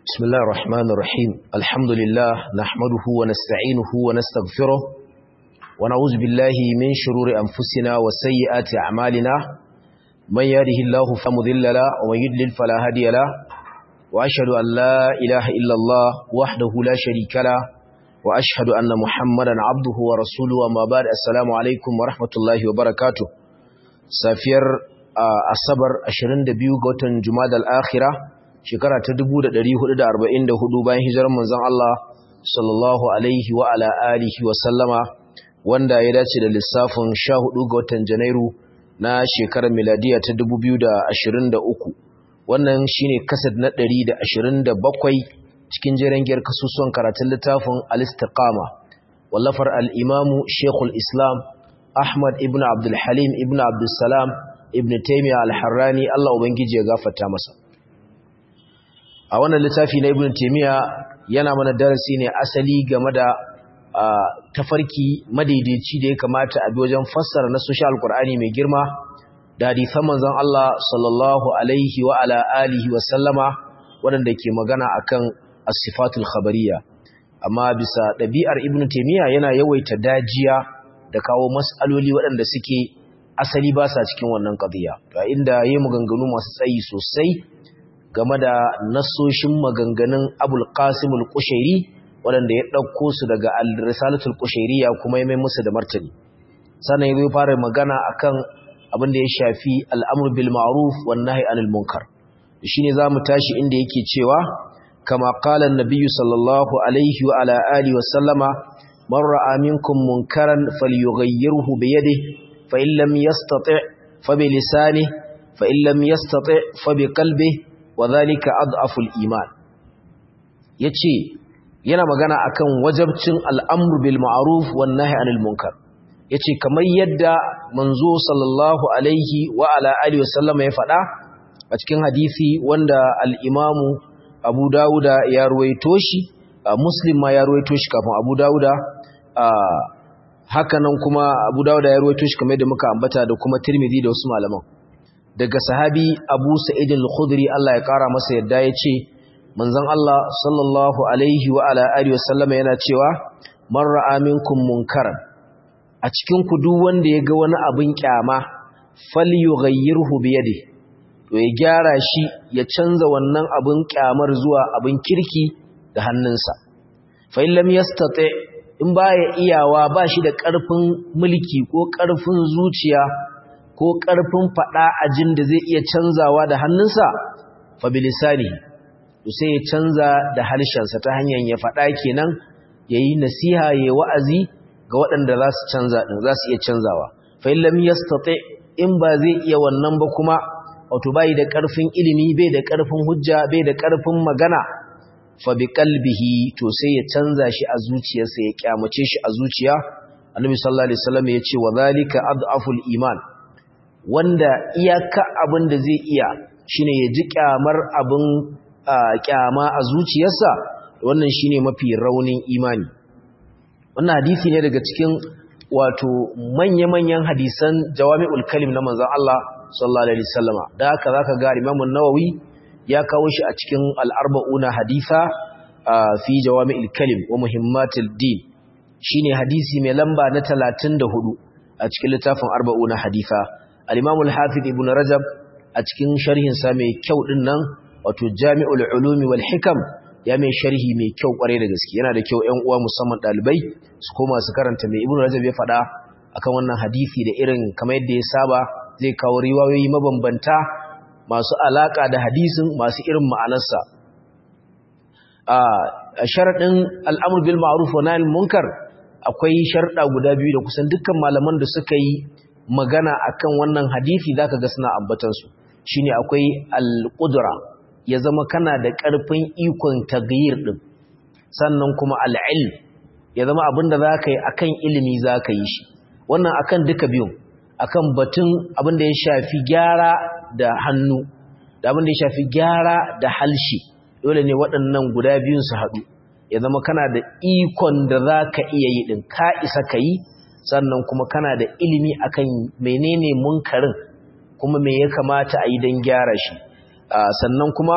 بسم الله الرحمن الرحيم الحمد لله نحمده ونستعينه ونستغفره ونعوذ بالله من شرور أنفسنا وسيئات أعمالنا من يهده الله فمضل له ومن يضلل فلا هادي له وأشهد أن لا إله إلا الله وحده لا شريك له وأشهد أن محمدا عبده ورسوله وما بعد السلام عليكم ورحمة الله وبركاته سافير أصبر أشرين دبيو غوتن جماد الآخرة shekara ta 1444 bayan hijirar manzon Allah sallallahu alaihi wa ala alihi wa sallama wanda ya dace da lissafin 14 ga watan Janairu na shekarar miladiya ta 2023 wannan shine kasad na 127 cikin jerin giyar kasusuwan karatun littafin al-istiqama wallafar al-imamu Sheikhul Islam Ahmad ibn Abdul Halim ibn Abdul Salam ibn Taymiyyah al-Harrani Allah ubangiji ya gafarta masa a wannan littafi na ibn taymiya yana mana darasi ne asali game da tafarki madaidaici da ya kamata a bi wajen fassara na social alqur'ani mai girma da hadisan manzon Allah sallallahu alaihi wa ala alihi wa sallama waɗanda ke magana akan as-sifatul khabariyya amma bisa ɗabi'ar ibn taymiya yana yawaita dajiya da kawo mas'aloli waɗanda suke asali ba sa cikin wannan qadiya to inda yayi maganganu masu tsayi sosai game da nasoshin maganganun abul qasimul kushairi waɗanda ya ɗauko su daga al-risalatul kushairiya kuma ya mai musu da martani sannan ya fara magana akan abin da ya shafi al'amur bil ma'ruf wan nahy anil munkar shine zamu tashi inda yake cewa kama qala an-nabiy sallallahu alaihi wa ala alihi wa sallama man ra'a minkum munkaran falyughayyirhu bi yadihi fa in lam yastati' fa bi lisanihi fa in lam yastati' fa bi qalbihi wa zalika ad'aful iman yace yana magana akan wajabcin al'amru bil ma'ruf wan nahy anil munkar yace kamar yadda manzo sallallahu alaihi wa ala alihi wasallama ya faɗa a cikin hadisi wanda al-imamu Abu Dawuda ya ruwaito shi Muslim ma ya ruwaito shi kafin Abu Dawuda haka nan kuma Abu Dawuda ya ruwaito shi kamar yadda muka ambata da kuma Tirmidhi da wasu malaman daga sahabi Abu Sa'id al-Khudri Allah ya kara masa yadda yace manzon Allah sallallahu alaihi wa ala alihi wasallama yana cewa man ra'a minkum munkaran a cikin ku duk wanda ya ga wani abin kyama falyughayyirhu bi yadihi to ya gyara shi ya canza wannan abin kyamar zuwa abin kirki da hannunsa fa in lam yastati in baya iyawa ba shi da ƙarfin mulki ko ƙarfin zuciya ko ƙarfin faɗa ajin da zai iya canzawa da hannunsa fabilisani to sai ya canza da harshensa ta hanyar ya faɗa kenan ya yi nasiha ya wa'azi ga waɗanda za su canza ɗin za su iya canzawa fa'ilam ya in ba zai iya wannan ba kuma wato bai da ƙarfin ilimi bai da ƙarfin hujja bai da ƙarfin magana fabi kalbihi to sai ya canza shi a zuciyarsa ya kyamace shi a zuciya annabi sallallahu alaihi wasallam ya ce wa zalika ad'aful iman wanda iyaka abin da zai iya shine ya ji kyamar abin kyama a zuciyarsa wannan shine mafi raunin imani wannan hadisi ne daga cikin wato manya-manyan hadisan jawami'ul kalim na manzon Allah sallallahu alaihi wasallama da haka zaka ga Imam an-Nawawi ya kawo shi a cikin al-arba'una hadisa fi jawami'ul kalim wa muhimmatul din shine hadisi mai lamba na 34 a cikin littafin arba'una hadisa al-Imam al-Hafiz Ibn Rajab a cikin sharhin sa mai kyau din nan wato Jami'ul Ulumi wal Hikam ya mai sharhi mai kyau kware da gaske yana da kyau ƴan uwa musamman dalibai su koma su karanta mai Ibn Rajab ya faɗa akan wannan hadisi da irin kamar yadda ya saba zai kawo riwayoyi mabambanta masu alaka da hadisin masu irin ma'anarsa a sharadin al'amr bil ma'ruf wa nahy munkar akwai sharda guda biyu da kusan dukkan malaman da suka yi magana akan wannan hadisi zaka ga suna ambatan su shine akwai al-qudra ya zama kana da ƙarfin ikon taghyir din sannan kuma al-ilm ya zama abinda zaka yi akan ilimi zaka yi shi wannan akan duka biyun akan batun abinda ya shafi gyara da hannu da abinda ya shafi gyara da halshi dole ne waɗannan guda biyun su haɗu ya zama kana da ikon da zaka iya yi din ka isa ka yi sannan kuma kana da ilimi akan menene munkarin kuma me ya kamata a yi don gyara shi sannan kuma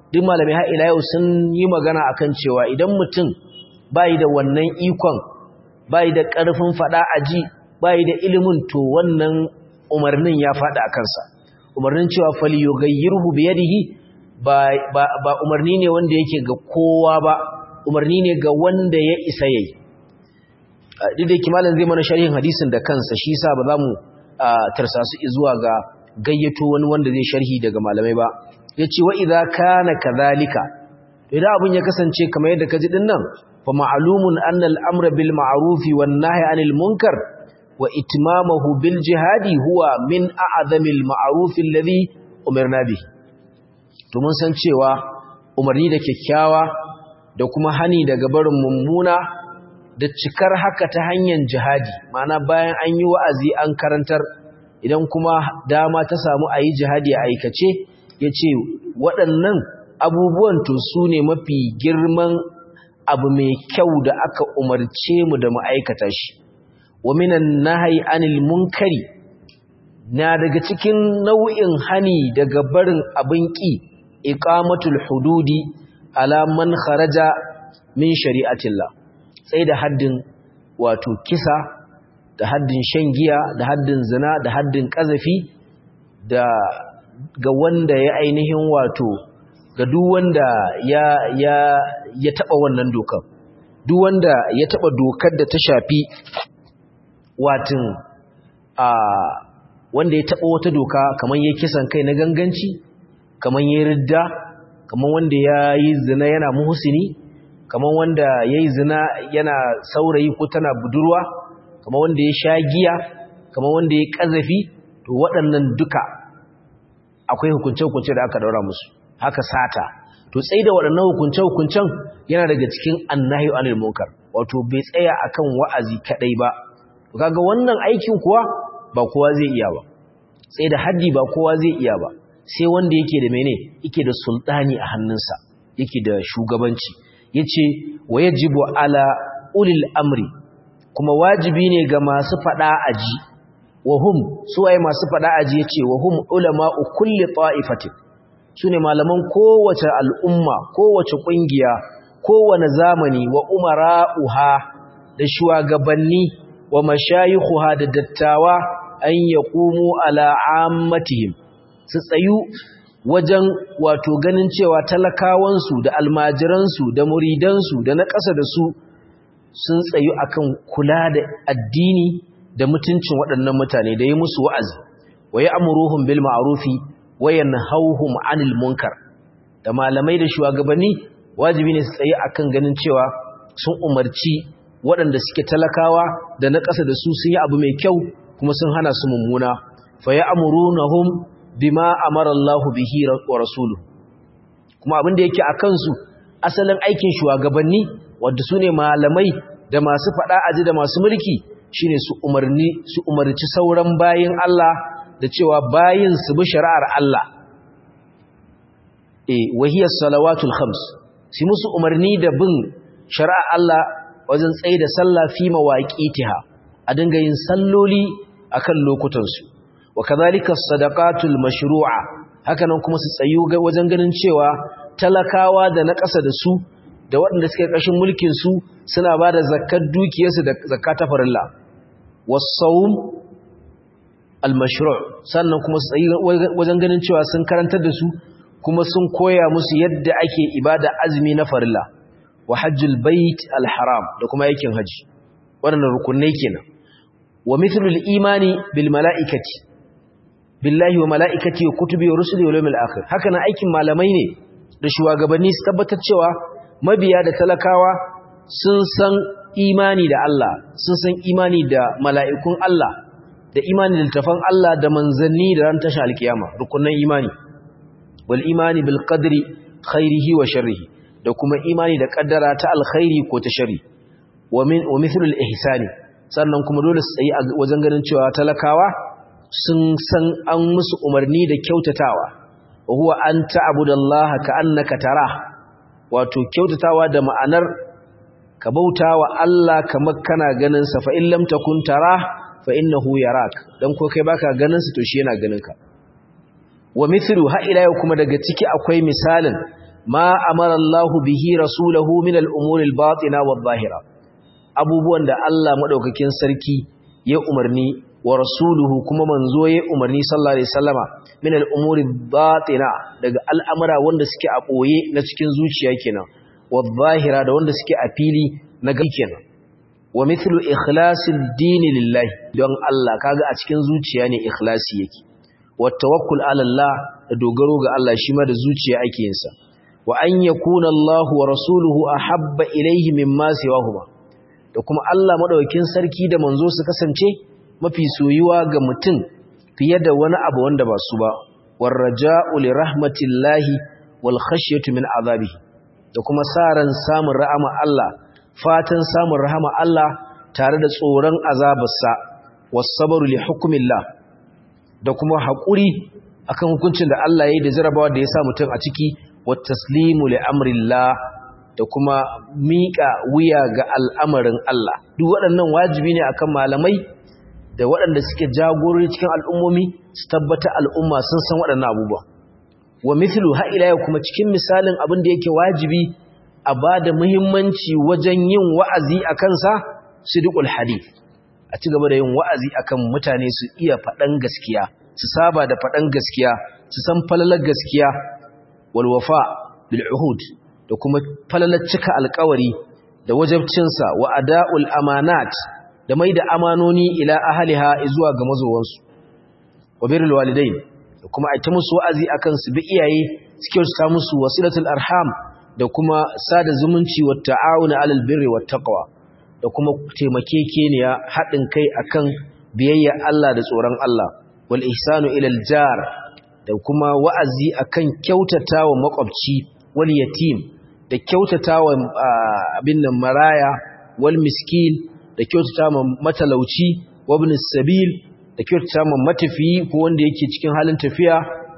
duk malamai har ila yau sun yi magana akan cewa idan mutum bai da wannan ikon bai da ƙarfin fada aji bai da ilimin to wannan umarnin ya fada a kansa umarnin cewa fali yughayyirhu bi yadihi ba ba umarni ne wanda yake ga kowa ba umarni ne ga wanda ya isa yayi duk da kimalan zai mana sharhin hadisin da kansa shi yasa ba za mu tarsasu zuwa ga gayyato wani wanda zai sharhi daga malamai ba yace wa idza kana kadhalika idan abun ya kasance kamar yadda kaji din nan fa ma'lumun anna al-amra bil ma'ruf wan nahy 'anil munkar wa itmamahu bil jihadi huwa min a'zamil ma'ruf alladhi umirna bihi to mun san cewa umarni da kyakkyawa da kuma hani daga barin mummuna da cikar haka ta hanyar jihadi ma'ana bayan an yi wa'azi an karantar idan kuma dama ta samu a yi jihadi a aikace ya ce waɗannan abubuwan to su ne mafi girman abu mai kyau da aka umarce mu da ma'aikata shi wa minan nahai anil munkari na daga cikin nau'in hani daga barin abin ƙi iqamatul hududi ala man kharaja min shari'atillah sai da haddin wato kisa da haddin shan giya da haddin zina da haddin kazafi da ga wanda ya ainihin wato ga duk wanda ya ya ya taba wannan dokar duk wanda ya taba dokar da ta shafi watin a wanda ya taba wata doka kamar yayin kisan kai na ganganci kamar yayin ridda kamar wanda ya yi zina yana muhsini kamar wanda ya yi zina yana saurayi ko tana budurwa kamar wanda ya sha giya kamar wanda ya ƙazafi to waɗannan duka akwai hukunce-hukunce da aka daura musu haka sata to tsaye da waɗannan hukunce-hukuncen yana daga cikin annahi anil munkar wato bai tsaya akan wa'azi kaɗai ba to kaga wannan aikin kuwa ba kowa zai iya ba tsaye da haddi ba kowa zai iya ba sai wanda yake da mene yake da sultani a hannunsa yake da shugabanci yace wa yajibu ala ulil amri kuma wajibi ne ga masu fada aji wa hum suwaye masu fada aji yace wa hum ulama'u kulli ta'ifatin sune malaman kowace al'umma kowace kungiya kowane zamani wa umara'uha da shugabanni wa mashayikhuha da dattawa an yaqumu ala ammatihim su tsayu wajen wato ganin cewa talakawansu da almajiransu da muridansu da na ƙasa da su sun tsayu akan kula da addini da mutuncin waɗannan mutane da yi musu wa'azi wa ya amuruhun bil ma'arufi wa yanhauhum anil munkar da malamai da shugabanni wajibi ne su tsaye akan ganin cewa sun umarci waɗanda suke talakawa da na ƙasa da su sun yi abu mai kyau kuma sun hana su mummuna fa ya amurunahum bima amara Allah bihi wa rasuluhu kuma abin da yake akan su asalin aikin shugabanni wanda sune malamai da masu fada aji da masu mulki shine su umarni su umarci sauran bayin Allah da cewa bayin su bi shari'ar Allah eh wahiyas salawatul khams shi musu umarni da bin shari'ar Allah wajen tsaye da sallah fi mawaqitiha a dinga yin salloli akan lokutan su wa kadhalika sadaqatul mashru'a hakanan kuma su tsayu wajen ganin cewa talakawa da na ƙasa da su da waɗanda suke ƙarshen mulkin su suna ba da zakkar dukiyarsu da zakka ta farilla was-sawm al-mashru' sannan kuma su tsayi wajen ganin cewa sun karantar da su kuma sun koya musu yadda ake ibada azumi na farilla wa hajjul bait al-haram da kuma aikin haji waɗannan rukunai kenan wa mithlul imani bil mala'ikati billahi wa mala'ikati wa kutubi wa rusuli wa yawmil akhir haka nan aikin malamai ne da shugabanni su tabbatar cewa mabiya da talakawa sun san imani da Allah sun san imani da mala'ikun Allah da imani da littafan Allah da manzanni da ran tashin alkiyama rukunan imani wal imani bil qadri khairihi wa sharrihi da kuma imani da kaddara ta alkhairi ko ta sharri wa min wa mithlul ihsani sannan kuma dole su tsayi wajen ganin cewa talakawa sun san an musu umarni da kyautatawa wa huwa an ta'budallaha ka'annaka tara wato kyautatawa da ma'anar ka bautawa Allah kamar kana ganin sa fa in lam takun tara fa innahu yarak dan ko kai baka ganin sa to shi yana ganin ka wa mithlu ha ila yau kuma daga ciki akwai misalin ma amara Allah bihi rasulahu min al-umuri al-batina wadh-dhahira abubuwan da Allah madaukakin sarki ya umarni wa rasuluhu kuma manzo ya umarni sallallahu alaihi wasallama min al-umuri batina daga al'amura wanda suke a boye na cikin zuciya kenan wadh-dhahira da wanda suke a fili na gai kenan wa mithlu ikhlasil din lillahi don Allah kaga a cikin zuciya ne ikhlasi yake wa tawakkul ala Allah da dogaro ga Allah shi ma da zuciya ake yin sa wa an yakuna Allah wa rasuluhu ahabba ilayhi mimma siwahuma da kuma Allah madaukakin sarki da manzo su kasance mafi soyuwa ga mutum fiye da wani abu wanda ba su ba warraja'u li rahmatillahi wal khashyatu min azabihi da kuma saran samun rahama Allah fatan samun rahama Allah tare da tsoron azabarsa was-sabru li hukmillah da kuma haƙuri akan hukuncin da Allah ya yi da jarabawa da ya sa mutum a ciki wat taslimu li amrillah da kuma miƙa wuya ga al'amarin Allah duk waɗannan wajibi ne akan malamai da waɗanda suke jagorori cikin al'ummomi su tabbata al'umma sun san waɗannan abubuwa wa mithlu ha ila kuma cikin misalin abin da yake wajibi a ba da muhimmanci wajen yin wa'azi a kansa sidqul hadith a ci gaba da yin wa'azi akan mutane su iya faɗan gaskiya su saba da faɗan gaskiya su san falalar gaskiya wal wafa bil uhud da kuma falalar cika alƙawari da wajabcinsa wa ada'ul amanat da mai da amanoni ila ahliha zuwa ga mazowansu wa birrul walidain da kuma aita musu wa'azi akan su bi iyaye suke su musu wasilatul arham da kuma sada zumunci wa ta'awuna alal birri wat taqwa da kuma taimakekeniya haɗin kai akan biyayya Allah da tsoron Allah wal ihsanu ilal jar da kuma wa'azi akan kyautatawa makwabci wal yatim da kyautatawa abin nan maraya wal miskin da kyautatawa matalauci wabn sabil da kyautatawa matafiyi ko wanda yake cikin halin tafiya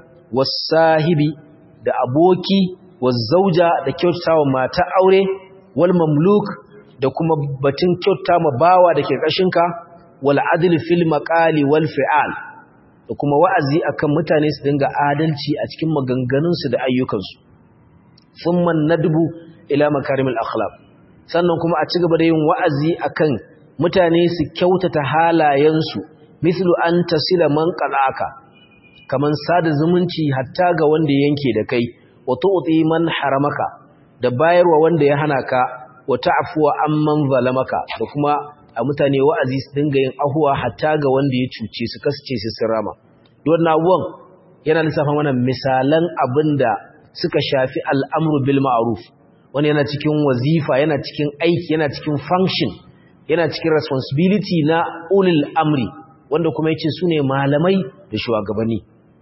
wasahibi da aboki wazauja da kyautatawa mata aure wal mamluk da kuma batun kyauta ma bawa da ke ƙashinka wal adl fil maqali wal fi'al da kuma wa'azi akan mutane su dinga adalci a cikin maganganunsu da ayyukansu thumma nadbu ila makarimil akhlaq sannan kuma a cigaba da yin wa'azi akan mutane su kyautata halayensu mislu an tasila man qalaka kaman sada zumunci hatta ga wanda yanke da kai wa tu'ti man haramaka da bayarwa wanda ya hana ka wa ta'fuwa amman zalamaka da kuma a mutane wa'azi su dinga yin ahuwa hatta ga wanda ya cuce su kasance su sirama don abuwan yana lissafa mana misalan abinda suka shafi al'amru bil ma'ruf wani yana cikin wazifa yana cikin aiki yana cikin function yana cikin responsibility na ulil amri wanda kuma yace sune malamai da shugabanni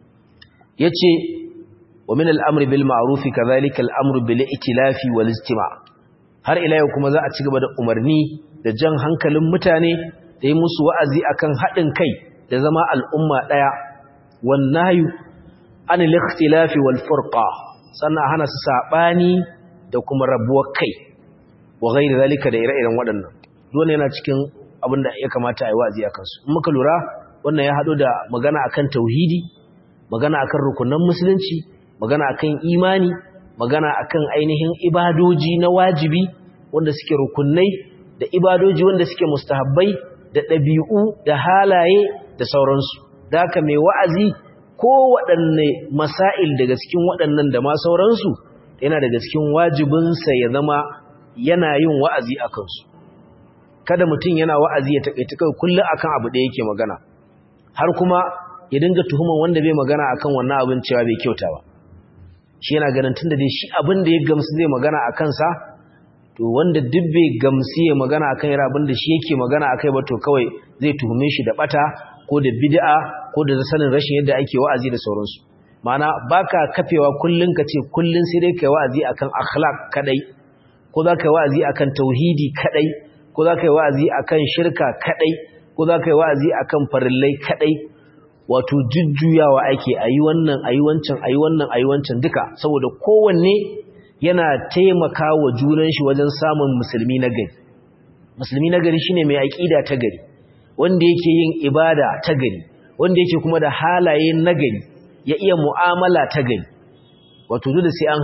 yace wa min al-amri bil ma'ruf kadhalika al-amru bil itilafi wal istima' har ila yau kuma za a ci gaba da umarni da jan hankalin mutane da yi musu wa'azi akan haɗin kai da zama al'umma ɗaya wannayu an al-ikhtilafi wal furqa sannan hana su sabani da kuma rabuwar kai wa ghairi zalika da ire-iren waɗannan dole yana cikin abin da ya kamata a yi wa'azi akan su in muka lura wannan ya haɗu da magana akan tauhidi magana akan rukunan musulunci magana akan imani magana akan ainihin ibadoji na wajibi wanda suke rukunai da ibadoji wanda suke mustahabbai da ɗabi'u da halaye da sauransu da haka mai wa'azi ko waɗanne masail daga cikin waɗannan da ma sauransu yana daga cikin wajibinsa ya zama yana yin wa'azi a kansu kada mutum yana wa'azi ya taƙaita kai kullum akan abu da yake magana har kuma ya dinga tuhumar wanda bai magana akan wannan abin cewa bai kyauta ba shi yana ganin tunda dai shi abin da ya gamsu zai magana a kansa to wanda duk bai gamsu ya magana akan yara abin da shi yake magana akai ba to kawai zai tuhume shi da bata ko da bid'a ko da sanin rashin yadda ake wa'azi da sauransu ma'ana baka kafewa kullun ka ce kullun sai dai kai wa'azi akan akhlaq kadai ko za ka yi wa'azi akan tauhidi kadai ko za ka yi wa'azi akan shirka kadai ko za ka yi wa'azi akan farillai kadai wato jujjuyawa ake ayi wannan ayi wancan ayi wannan ayi wancan duka saboda kowanne yana taimaka wa junan shi wajen samun musulmi na gari musulmi na gari shine mai aqida ta gari wanda yake yin ibada ta gari wanda yake kuma da halaye na gari ya iya mu'amala ta gari wato dole sai an hada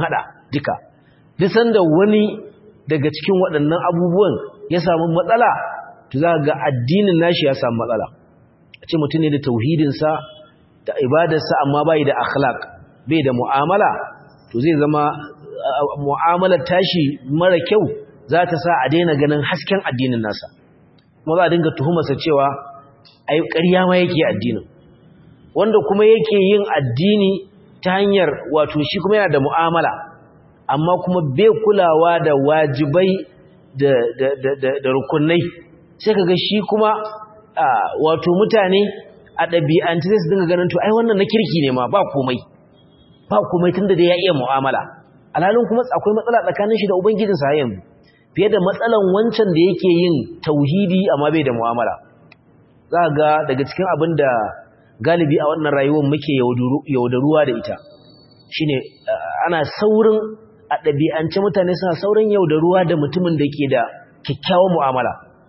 duka duk sanda wani daga cikin waɗannan abubuwan ya samu matsala to za ga addinin nashi ya samu matsala a ce mutum ne da tauhidinsa da ibadarsa amma bai da akhlaq bai da mu'amala to zai zama mu'amalar tashi mara kyau za ta sa a daina ganin hasken addinin nasa kuma za a dinga tuhumarsa cewa ai ƙarya ma yake addinin wanda kuma yake yin addini ta hanyar wato shi kuma yana da mu'amala amma kuma bai kulawa da wajibai da da da da rukunai sai kaga shi kuma wato mutane a ɗabi'anci sai su dinga ganin to ai wannan na kirki ne ma ba komai ba komai tunda da ya iya mu'amala alhalin kuma akwai matsala tsakanin shi da ubangijinsa yanzu fiye da matsalan wancan da yake yin tauhidi amma bai da mu'amala za ga daga cikin abin da galibi a wannan rayuwar muke yaudaruwa da ita shine ana saurin a ɗabi'ance mutane suna saurin yaudaruwa da mutumin da ke da kyakkyawan mu'amala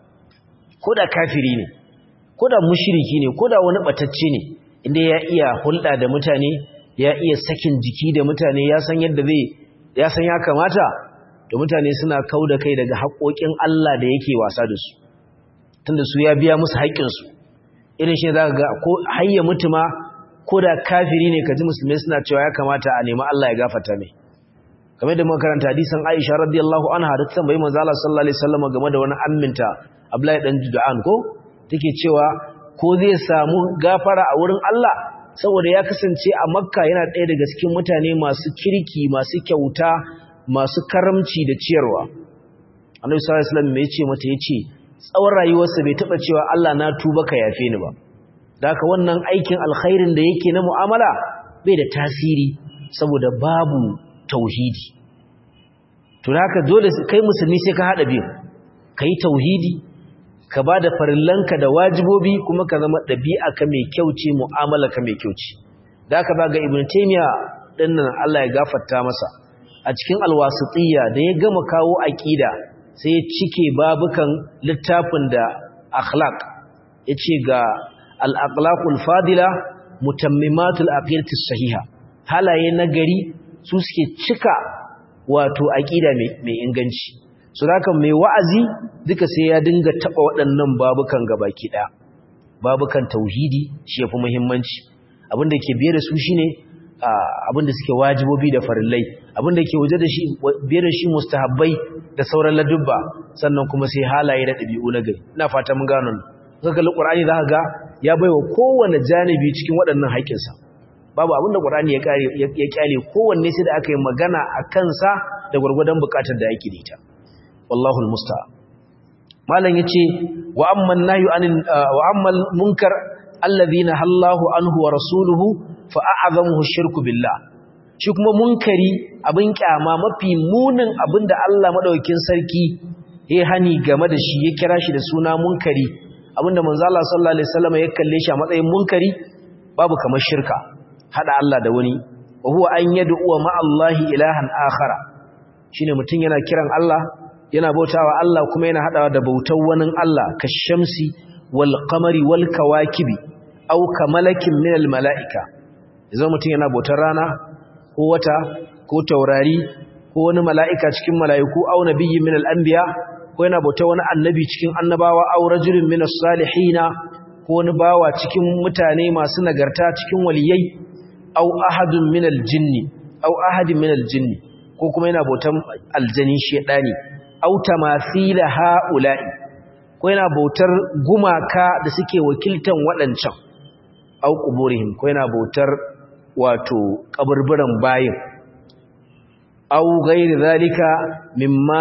ko da kafiri ne ko da mushiriki ne ko da wani ɓatacce ne inda ya iya hulɗa da mutane ya iya sakin jiki da mutane ya san yadda zai ya san ya kamata da mutane suna kau da kai daga haƙoƙin Allah da yake wasa da su tunda su ya biya musu haƙƙinsu irin shi za ga ko hayya mutuma ko da kafiri ne kaji musulmai suna cewa ya kamata a nemi Allah ya gafarta mai kamar da muka karanta hadisin Aisha radiyallahu anha da ta tambayi manzo Allah sallallahu alaihi wasallam game da wani amminta Abdullahi dan Judan ko take cewa ko zai samu gafara a wurin Allah saboda ya kasance a Makka yana ɗaya daga cikin mutane masu kirki masu kyauta masu karamci da ciyarwa Annabi sallallahu alaihi wasallam ya ce mata yace tsawon rayuwarsa bai taba cewa Allah na tuba ka yafe ni ba da haka wannan aikin alkhairin da yake na mu'amala bai da tasiri saboda babu tauhidi to haka dole kai musulmi sai ka hada biyu kai tauhidi ka bada farillanka da wajibobi kuma ka zama dabi'a ka mai kyau ce mu'amala ka mai kyau ce da haka ga ibnu taymiya dinnan Allah ya gafarta masa a cikin alwasitiyya da ya gama kawo aqida sai ya cike babukan littafin da akhlaq yace ga al-aqlaqul fadila mutammimatul aqidatis sahiha halaye nagari su suke cika wato aqida mai inganci so haka mai wa'azi duka sai ya dinga taba waɗannan babukan gabaki daya babukan tauhidi shi yafi muhimmanci abinda ke biye da su shine abinda suke wajibobi da farillai abinda ke waje da shi biye da shi mustahabbai da sauran ladubba sannan kuma sai halaye da ɗabi'u na gari ina fata mun gano ka kalli qur'ani za ka ga ya baiwa kowanne janibi cikin waɗannan haƙƙinsa babu abin da qur'ani ya kare ya kyale kowanne sai da aka yi magana a kansa da gurgurdan buƙatar da yake da ita wallahu almusta'an malam yace wa amman nahyu anil wa ammal munkar alladhina hallahu anhu wa rasuluhu fa a'zamuhu shirku billah shi kuma munkari abin kyama mafi munin abin da Allah madaukakin sarki ya hani game da shi ya kira shi da suna munkari abinda manzo Allah sallallahu alaihi wasallam ya kalle shi a matsayin munkari babu kamar shirka hada Allah da wani wa huwa an yad'u ma Allah ilahan akhara shine mutun yana kiran Allah yana bautawa Allah kuma yana hadawa da bautar wani Allah kashamsi wal qamari wal kawakibi aw kamalakin min al malaika idan mutun yana bautar rana ko wata ko taurari ko wani mala'ika cikin mala'iku aw nabiyyin min al anbiya ko yana bauta wani annabi cikin annabawa aw rajulun minas salihina ko wani bawa cikin mutane masu nagarta cikin waliyai aw ahadun minal jinni aw ahadin minal jinni ko kuma yana bautan aljani shedani aw tamathila haula'i ko yana bautar gumaka da suke wakiltan waɗancan aw quburihim ko yana bautar wato kaburburan bayin aw ghairi zalika mimma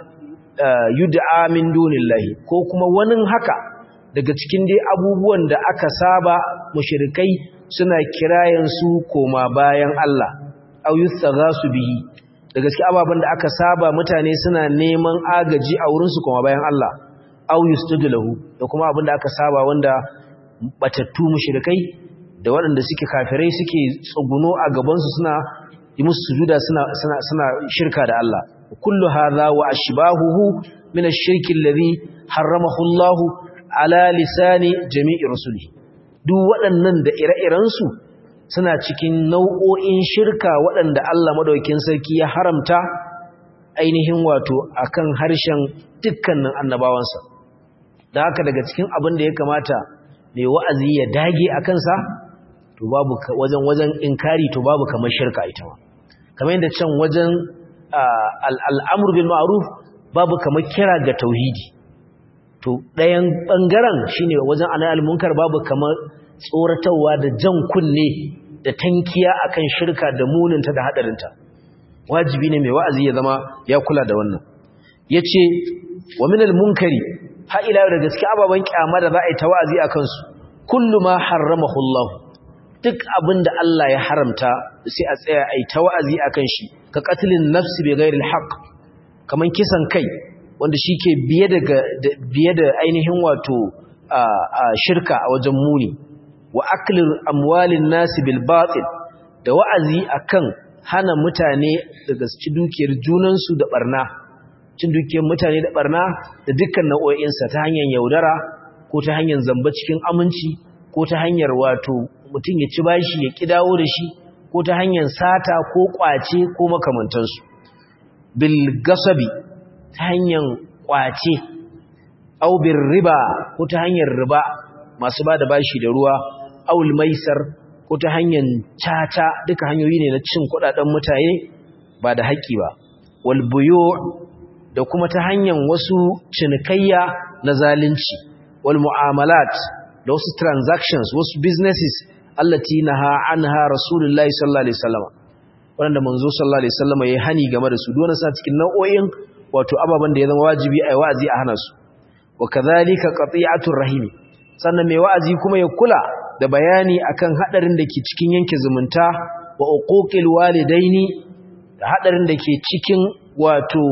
yud'a min dunillahi ko kuma wani haka daga cikin dai abubuwan da aka saba mushrikai suna kirayen su koma bayan Allah aw yustaghasu bihi daga cikin ababan da aka saba mutane suna neman agaji a wurin su koma bayan Allah aw yustudlahu da kuma abin da aka saba wanda batattu mushrikai da waɗanda suke kafirai suke tsuguno a gaban su suna yi musu sujuda suna suna suna shirka da Allah kullu hadha wa ashbahuhu min ash-shirki alladhi harramahu Allah ala lisani jami'i rusuli duk waɗannan da ire-iren su suna cikin nau'o'in shirka waɗanda Allah madaukakin sarki ya haramta ainihin wato akan harshen dukkanin annabawansa da haka daga cikin abin da ya kamata mai wa'azi ya dage a kansa to babu wajen wajen inkari to babu kamar shirka ita ma kamar yadda can wajen al'amur bil ma'ruf babu kamar kira ga tauhidi to ɗayan ɓangaren shine wajen anayal munkar babu kamar tsoratarwa da jan kunne da tankiya akan shirka da muninta da haɗarinta wajibi ne mai wa'azi ya zama ya kula da wannan yace wa minal munkari ha ila da gaske ababan kyama da za a yi ta wa'azi a kansu kullu ma harramahu Allah duk abinda Allah ya haramta sai a tsaya a yi ta wa'azi akan shi ka qatlin nafsi bi ghairi alhaq kaman kisan kai wanda shike biye daga biye da ainihin wato shirka a wajen muni wa aklin amwalin nasi bil batil da wa'azi akan hana mutane daga ci dukiyar junansu da barna cin dukiyar mutane da barna da dukkan nau'o'insa ta hanyar yaudara ko ta hanyar zamba cikin aminci ko ta hanyar wato mutum ya ci bashi ya ki dawo da shi ko ta hanyar sata ko kwace ko makamantansu bil gasabi ta hanyar kwace au bir riba ko ta hanyar riba masu ba da bashi da ruwa aul maisar ko ta hanyar caca duka hanyoyi ne na cin kudaden mutane ba da haƙƙi ba wal buyu da kuma ta hanyar wasu cinikayya na zalunci wal mu'amalat da wasu transactions wasu businesses allati naha anha rasulullahi sallallahu alaihi wasallam wanda manzo sallallahu alaihi wasallam yayi hani game da su dole sa cikin nau'o'in wato ababan da ya zama wajibi a wa'azi a hana su wa kadhalika qati'atur rahimi sannan mai wa'azi kuma ya kula da bayani akan hadarin da ke cikin yanke zumunta wa uquqil walidaini da hadarin da ke cikin wato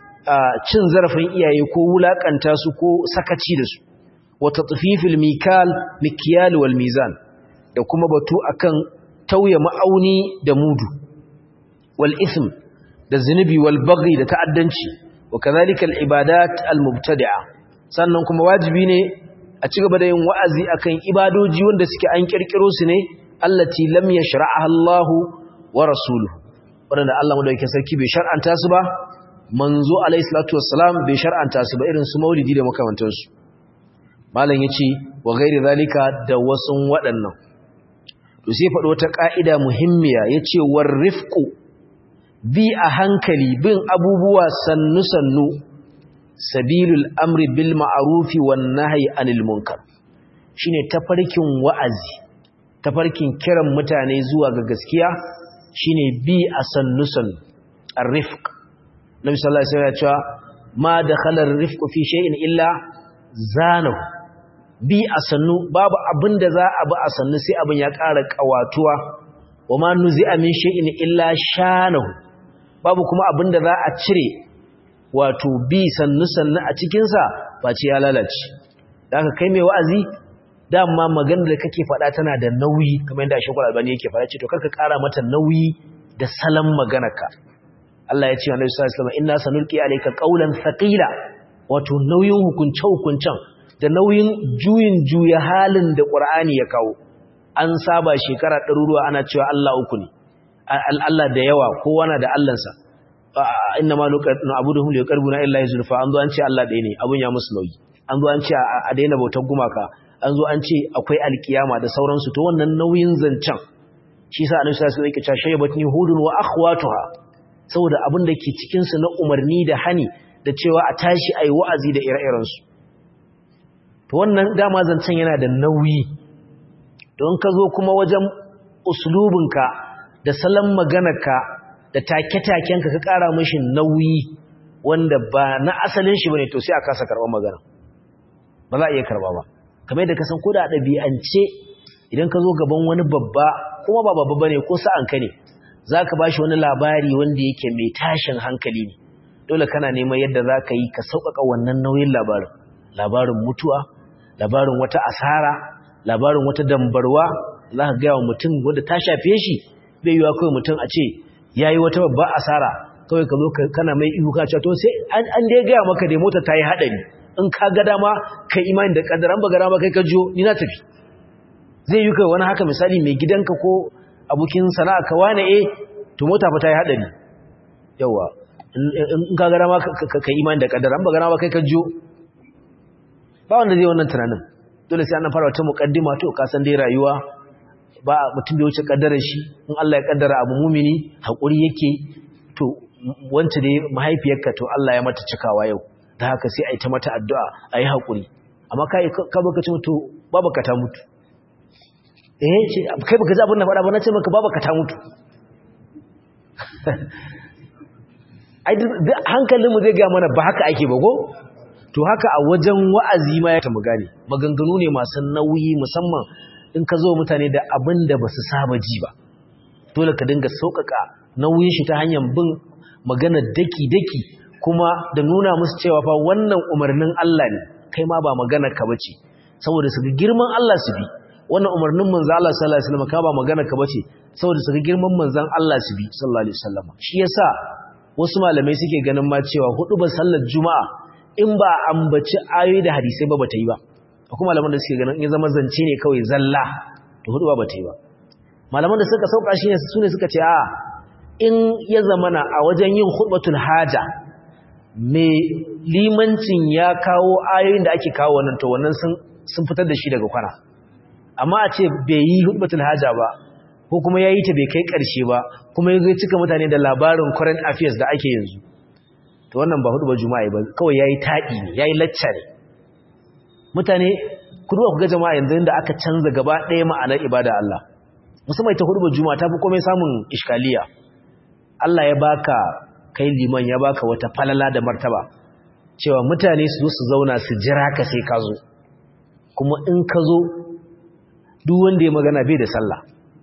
cin zarafin iyaye ko wulakanta su ko sakaci da su wa tatfifil mikal mikyal wal mizan da kuma batu akan tauye ma'auni da mudu wal ism da zinubi wal baghi da ta'addanci wa kadhalika al ibadat al mubtadi'a sannan kuma wajibi ne a ci gaba da yin wa'azi akan ibadoji wanda suke an kirkiro su ne allati lam yashra'aha Allah wa rasuluhu wanda Allah madaukakin sarki bai shar'anta su ba manzo alayhi salatu wassalam bai shar'anta su ba irin su maulidi da makamantansu malam yace wa ghairi zalika da wasun waɗannan to sai faɗo wata ka'ida muhimmiya yace war rifqu bi a hankali bin abubuwa sannu sannu sabilul amri bil ma'rufi wan nahyi anil munkar shine tafarkin wa'azi tafarkin kiran mutane zuwa ga gaskiya shine bi a sannu sannu ar-rifq nabi sallallahu alaihi wasallam ya ce ma dakhala ar-rifqu fi shay'in illa zanahu bi a sannu babu abinda za a bi a sannu sai abin ya ƙara ƙawatuwa wa ma nuzi'a min shay'in illa shanahu babu kuma abinda za a cire wato bi sannu sannu a cikinsa ba ce ya lalace da aka kai mai wa'azi dama maganar da kake faɗa tana da nauyi kamar yadda shekul albani yake faɗa ce to karka ƙara mata nauyi da salon maganarka Allah ya ce wa Nabi sallallahu alaihi wasallam inna sanulqi alayka qawlan thaqila wato nauyin hukunce hukuncen da nauyin juyin juya halin da Qur'ani ya kawo an saba shekara ɗaruruwa ana cewa Allah uku ne Allah da yawa kowa na da Allahnsa inna ma nuqadnu abuduhum liqarbuna illa yuzulfa an zo an ce Allah ɗaya ne abun ya musu nauyi an zo an ce a daina bautar gumaka an zo an ce akwai alkiyama da sauransu to wannan nauyin zancen shi sa annabi sallallahu alaihi wasallam yake cewa shaybatni hudun wa akhwatuha saboda abin da ke cikin su na umarni da hani da cewa a tashi ayi wa'azi da ire-iren su to wannan dama zancen yana da nauyi don ka zo kuma wajen uslubinka da salon maganarka da take-takenka ka ƙara mashi nauyi wanda ba na asalin shi bane to sai a kasa karɓar magana ba za a iya karɓa ba kamar yadda ka san ko da ɗabi'ance idan ka zo gaban wani babba kuma ba babba bane ko sa'an ka ne za ka ba shi wani labari wanda yake mai tashin hankali ne dole kana neman yadda za ka yi ka sauƙaƙa wannan nauyin labarin labarin mutuwa labarin wata asara labarin wata dambarwa za ka gaya wa mutum wanda ta shafe shi bai yiwa kawai mutum a ce ya yi wata babba asara kawai ka zo kana mai ihu ka to sai an dai gaya maka dai mota ta yi haɗari in ka ga dama kai imani da ƙaddaran ba ga dama kai ka jiyo ni na tafi zai yi kai wani haka misali mai gidanka ko abokin sana'a ka wane eh to mota fa ta yi hadari yawa in ka gara ma ka imani da kaddara an ba gara ma kai ka jiyo ba wanda zai wannan tunanin dole sai an fara wata muqaddima to ka san dai rayuwa ba mutum bai wuce kaddarar shi in Allah ya kaddara abu mumini hakuri yake to wance dai mahaifiyarka to Allah ya mata cikawa yau da haka sai a yi ta mata addu'a a yi haƙuri amma kai ka baka ce mutu babaka ta mutu eh ce kai baka ji abin da faɗa ba na ce maka babaka ta mutu ai hankalinmu zai ga mana ba haka ake ba ko to haka a wajen wa'azi ma ya ta gane maganganu ne masu nauyi musamman in ka zo mutane da abin da ba su saba ji ba dole ka dinga sauƙaƙa nauyin shi ta hanyar bin magana daki-daki kuma da nuna musu cewa fa wannan umarnin Allah ne kai ma ba magana ka bace saboda su ga girman Allah su bi wannan umarnin manzo Allah sallallahu alaihi wasallam ka ba magana ka bace saboda su ga girman manzon Allah su bi sallallahu alaihi wasallam shi yasa wasu malamai suke ganin ma cewa hudu ba sallar juma'a in ba ambaci ayoyi da hadisai ba bata yi ba akwai malaman da suke ganin in zama zance ne kawai zalla to hudu ba bata yi ba malaman da suka sauka shi ne su ne suka ce a in ya zamana a wajen yin khutbatul haja mai limancin ya kawo ayoyin da ake kawo wannan to wannan sun fitar da shi daga kwana amma a ce bai yi khutbatul haja ba ko kuma ya yi ta bai kai ƙarshe ba kuma ya zai cika mutane da labarin current affairs da ake yanzu to wannan ba hudu ba juma'a ba kawai ya yi taɗi ne ya yi lacca ne mutane kudu ku ga jama'a yanzu da aka canza gaba ɗaya ma'anar ibada Allah musamman ita hudu ba juma'a ta fi komai samun iskaliya Allah ya baka kai liman ya baka wata falala da martaba cewa mutane su zo su zauna su jira ka sai ka zo kuma in ka zo duk wanda ya magana bai da sallah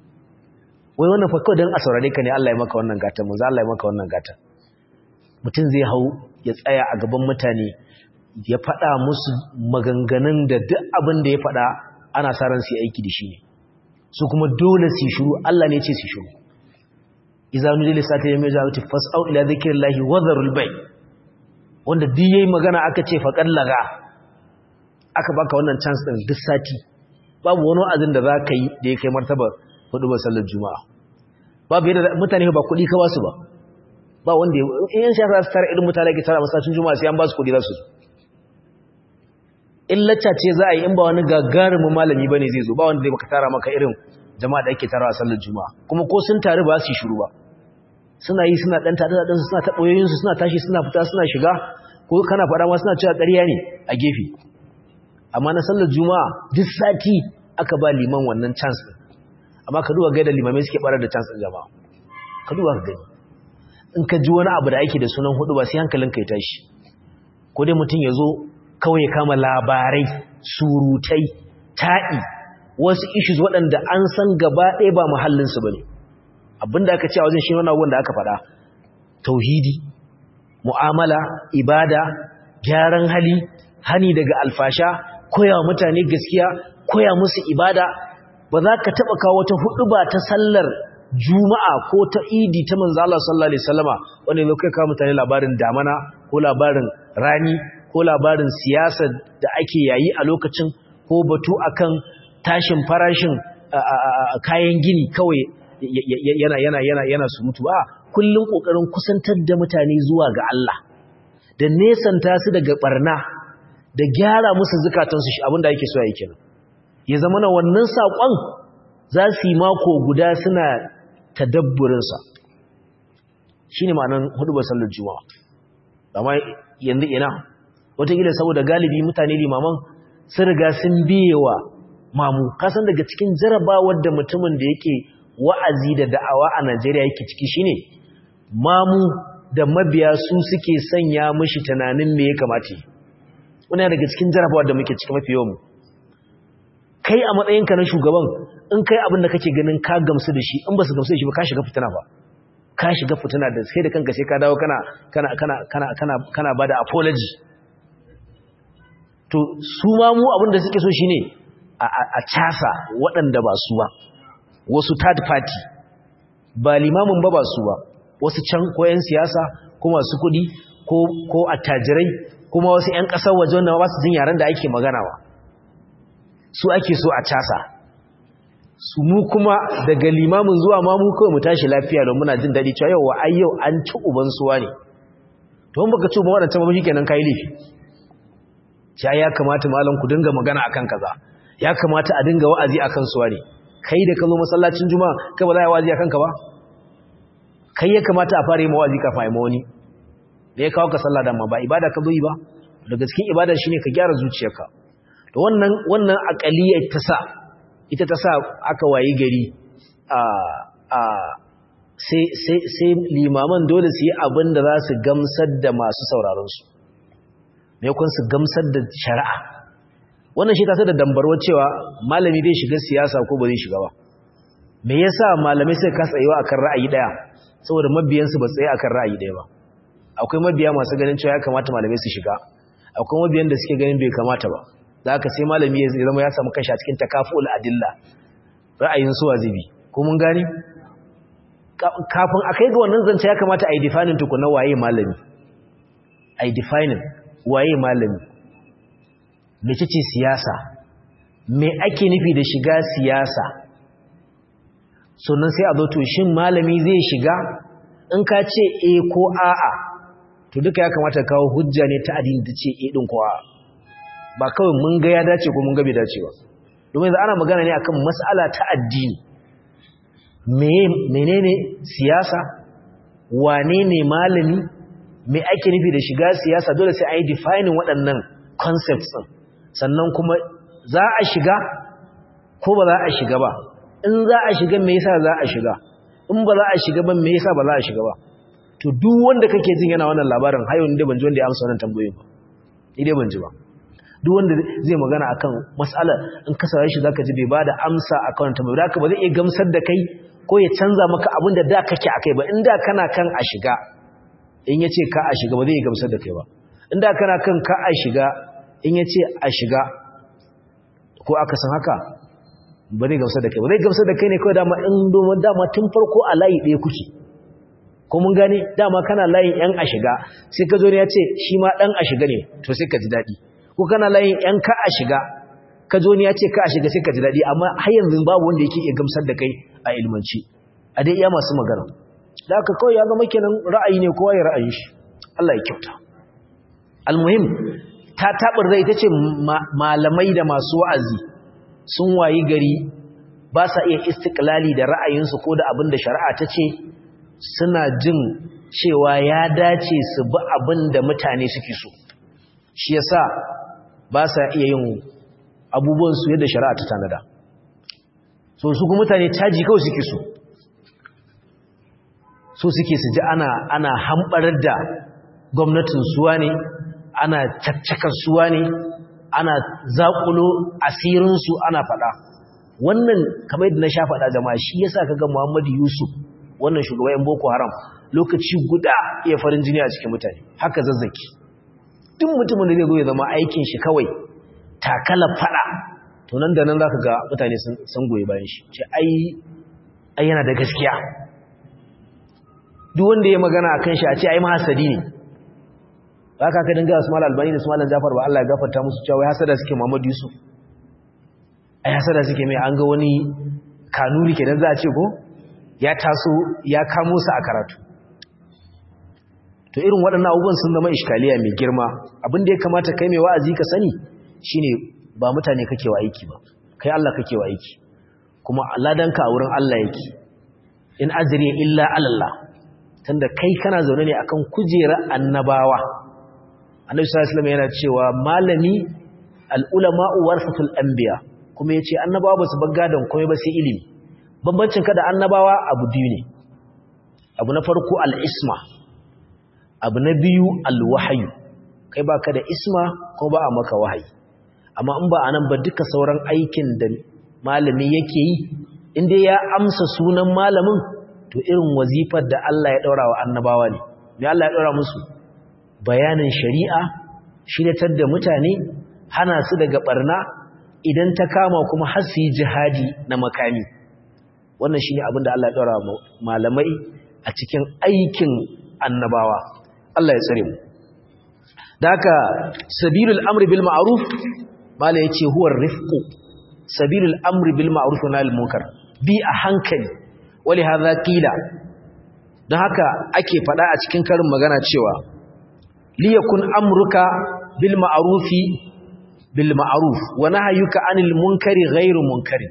wai wannan fa kawai don a saurare ka ne Allah ya maka wannan gata manzo Allah ya maka wannan gata mutum zai hau ya tsaya a gaban mutane ya faɗa musu maganganun da duk abin da ya faɗa ana sa ran su aiki da shi ne su kuma dole su shiru Allah ne ya ce su shiru idza nudila sata yawmi zawati fas'au ila dhikrillahi wa dharul bay wanda duk yayi magana aka ce fa kallaga aka baka wannan chance din duk sati babu wani azin da zaka yi da ya kai martaba hudu ba sallar juma'a babu yadda mutane ba kuɗi ka ba su ba ba wanda in yan shafa su tara irin mutane ke tara masallacin juma'a sai an ba su kuɗi za su in lacca ce za a yi in ba wani gagarumin malami bane zai zo ba wanda zai baka tara maka irin jama'a da ake tara a sallar juma'a kuma ko sun taru ba su yi shiru ba suna yi suna ɗan tada ɗansu suna taɓoyoyinsu suna tashi suna fita suna shiga ko kana faɗa ma suna cewa ƙarya ne a gefe amma na sallar juma'a duk sati aka ba liman wannan chance ɗin amma ka duba gaida limamai suke barar da chance ɗin jama'a ka duba ka gani in ka ji wani abu da ake da sunan hudu ba sai hankalin ka ya tashi ko dai mutum ya zo kawai ya kama labarai surutai ta'i wasu issues waɗanda an san gaba ɗaya ba muhallinsu ba ne abinda aka ce a wajen shi wani abubuwan da aka faɗa tauhidi mu'amala ibada gyaran hali hani daga alfasha koya wa mutane gaskiya koya musu ibada ba za ka taɓa kawo wata hudu ba ta sallar juma'a ko ta idi ta manzo Allah sallallahu alaihi wasallama wanda zai kai kawo mutane labarin damana ko labarin rani ko labarin siyasa da ake yayi a lokacin ko batu akan tashin farashin kayan gini kawai yana yana yana yana surutu a kullun kokarin kusantar da mutane zuwa ga Allah da nesanta su daga barna da gyara musu zukatansu shi abinda yake so yake kenan ya zama na wannan sakon za su yi mako guda suna tadabburin sa shine ma'anar hudubar sallar juma'a amma yanzu ina wataƙila saboda galibi mutane limaman sun riga sun biyewa mamu kasan daga cikin jarabawar da mutumin da yake wa'azi da da'awa a Najeriya yake ciki shine mamu da mabiya su suke sanya mishi tunanin me ya kamata wannan daga cikin jarabawar da muke ciki mafi yawan kai a matsayinka na shugaban in kai abin da kake ganin ka gamsu da shi in ba su gamsu da shi ba ka shiga fitina ba ka shiga fitina da sai da kanka sai ka dawo kana kana kana kana kana kana bada apology to su ma mu abin da suke so shine a casa waɗanda ba su ba wasu third party ba limamin ba ba su ba wasu can ko 'yan siyasa ko masu kuɗi ko attajirai kuma wasu 'yan ƙasar waje wanda ba su jin yaren da ake magana ba su ake so a casa su mu kuma daga limamin zuwa ma mu kawai mu tashi lafiya don muna jin daɗi cewa yau wa ai yau an ci uban suwa ne to in baka ci uban waɗancan ba kenan kai laifi ya ya kamata malam ku dinga magana akan kaza ya kamata a dinga wa'azi akan suwa ne kai da ka zo masallacin juma'a kai ba za a yi wa'azi akan ka ba kai ya kamata a fara yi mawazi kafin a yi mawani da ya kawo ka sallah da ma ba ibada ka zo yi ba daga cikin ibada shine ka gyara zuciyarka to wannan wannan aqaliyar ta sa ita ta sa aka wayi gari a a sai sai sai limaman dole su yi abin da za su gamsar da masu sauraron su me kun su gamsar da shari'a wannan shi ta sa da dambarwa cewa malami zai shiga siyasa ko ba zai shiga ba me yasa malamai sai ka tsayewa akan ra'ayi daya saboda mabiyansu ba tsaye akan ra'ayi daya ba akwai mabiya masu ganin cewa ya kamata malamai su shiga akwai mabiyan da suke ganin bai kamata ba da haka sai malami ya zama ya samu kashi a cikin takaful adilla ra'ayin su wazibi ko mun gane kafin a kai ga wannan zance ya kamata a yi defining tukuna waye malami a yi defining waye malami mece ce siyasa me ake nufi da shiga siyasa sannan sai a zo to shin malami zai shiga in ka ce e ko a'a to duka ya kamata kawo hujja ne ta addini ta ce e din ko a'a ba kawai mun ga ya dace ko mun ga bai dace ba domin ana magana ne akan mas'ala ta addini me menene siyasa wane ne malami me ake nufi da shiga siyasa dole sai a yi defining waɗannan concepts din sannan kuma za a shiga ko ba za a shiga ba in za a shiga me yasa za a shiga in ba za a shiga ba me yasa ba za a shiga ba to duk wanda kake jin yana wannan labarin hayo ne ban ji wanda ya amsa wannan tambayoyin ba ni dai ban ji ba duk wanda zai magana akan mas'ala in ka saurare shi zaka ji bai bada amsa akan wannan tambayoyi haka ba zai iya gamsar da kai ko ya canza maka abin da da kake akai ba in da kana kan a shiga in yace ka a shiga ba zai iya gamsar da kai ba in da kana kan ka a shiga in yace a shiga ko aka san haka ba zai gamsar da kai ba zai gamsar da kai ne kawai dama in domin dama tun farko a layi ɗaya kuke ko mun gane dama kana layin yan a shiga sai ka zo ne ya ce shi ma ɗan a shiga ne to sai ka ji daɗi ko kana layin yan ka a shiga ka zo ne ya ce ka a shiga sai ka ji daɗi amma har yanzu babu wanda yake iya gamsar da kai a ilmanci a dai iya masu magana da haka kawai ya zama kenan ra'ayi ne kowa ya ra'ayin shi Allah ya kyauta almuhim ta taɓar zai ta ce malamai da masu wa'azi sun wayi gari ba sa iya istiklali da ra'ayinsu ko da abin da shari'a ta ce suna jin cewa ya dace su bi abin da mutane suke so shi yasa ba sa iya yin abubuwansu yadda shari'a ta tanada so su kuma mutane caji kawai suke so so suke su ji ana ana hambarar da gwamnatin suwa ne ana caccakar suwa ne ana zaƙulo asirinsu ana faɗa wannan kamar yadda na sha faɗa jama'a shi yasa kaga Muhammadu Yusuf wannan shugaban Boko Haram lokaci guda iya farin jini a cikin mutane haka zazzaki duk mutumin da zai zo ya zama aikin shi kawai takala faɗa to nan da nan zaka ga mutane sun goyi bayan shi ce ai ai yana da gaskiya duk wanda ya magana akan shi a ce ai mahasadi ne ba ka ka dinga Usman Albani da Usman Jafar ba Allah ya gafarta musu cewa wai hasada suke Muhammad Yusuf ai hasada suke mai an ga wani kanuri kenan za a ce ko ya taso ya kamo su a karatu to irin waɗannan abubuwan sun zama iskaliya mai girma abin da ya kamata kai mai wa'azi ka sani shine ba mutane kake wa aiki ba kai Allah kake wa aiki kuma ladanka a wurin Allah yake in ajri illa Allah tunda kai kana zaune ne akan kujerar annabawa annabi sallallahu alaihi wasallam yana cewa malami al-ulama'u warasatul anbiya kuma yace annabawa basu bar gadon komai ba sai ilimi bambancin ka da annabawa abu biyu ne abu na farko al-isma abu na biyu al-wahyu kai baka da isma ko ba a maka wahayi amma in ba anan ba duka sauran aikin da malami yake yi inda ya amsa sunan malamin to irin wazifar da Allah ya daura wa annabawa ne me Allah ya daura musu bayanin shari'a shiratar da mutane hana su daga barna idan ta kama kuma har su yi jihadi na makami wannan shine abin da Allah ya daura malamai a cikin aikin annabawa Allah ya tsare mu da haka sabilul amri bil ma'ruf mala yace huwa rifqu sabilul amri bil ma'ruf wa nahyil munkar bi a hankali wali hadha qila don haka ake faɗa a cikin karin magana cewa liyakun amruka bil ma'rufi bil ma'ruf wa nahyuka anil munkari ghairu munkari